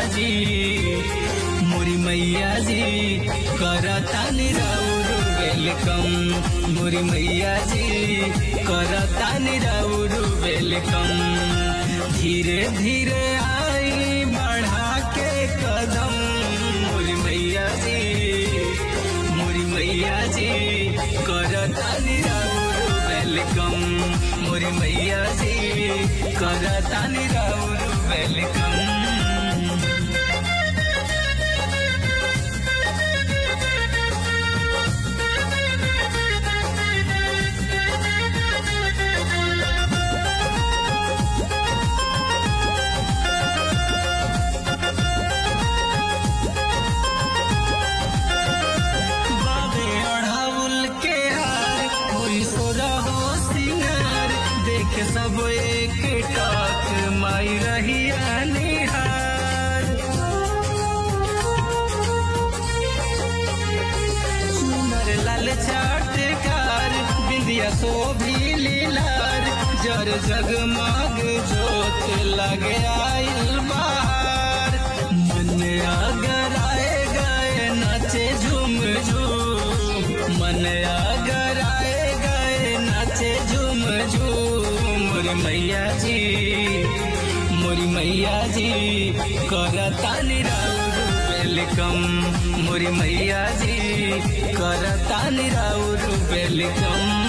जी मोरी मैया जी करता निराउर वेलकम मोरी मैया जी करता निराउर वेलकम धीरे धीरे आई बढ़ा के कदम मोरी मैया जी मोरी मैया जी करता निराउर वेलकम मोरी मैया जी करता निराउर वेलकम बाबे अढ़ाउल के हार होई सोरा हो सिंगार देख सब एक टाक माई रही निहार सुनर लाल चाटकार बिंदिया शोभी लीलार जर जगमग जोत लगे आइल बाहर मन अगर आए गए नाचे झूम झूम मन अगर आए गए नाचे झूम झूम मोरी मैया जी मोरी मैया जी करता निराउर वेलकम मोरी मैया जी करता निराउर वेलकम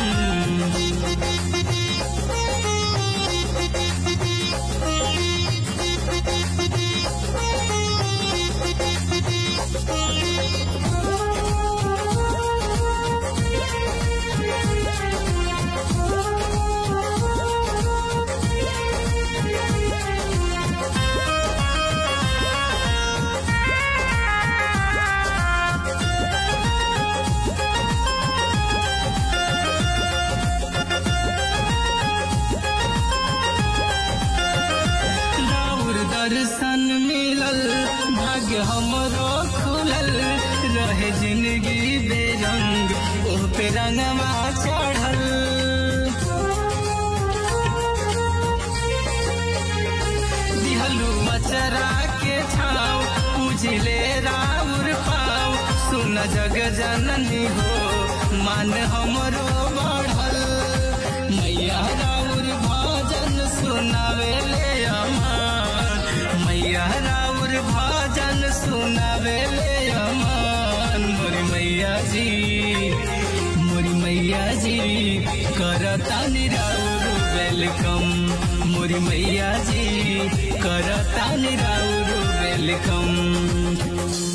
राउर दर्शन मिलल भाग्य हमरो खुलल रहे जिंदगी बेरंग ओह पे रंगवा चढ़ल दिहलू मचरा के छाव पूजले राउर पाव सुन जग जननी हो मान हमरो बढ़ल मैया राउर भजन सुनावे ले अमान मैया राउर भजन सुनावे ले अमान मोरी मैया जी मोरी मैया जी करता निराउर वेलकम मोरी मैया जी करता निराउर वेलकम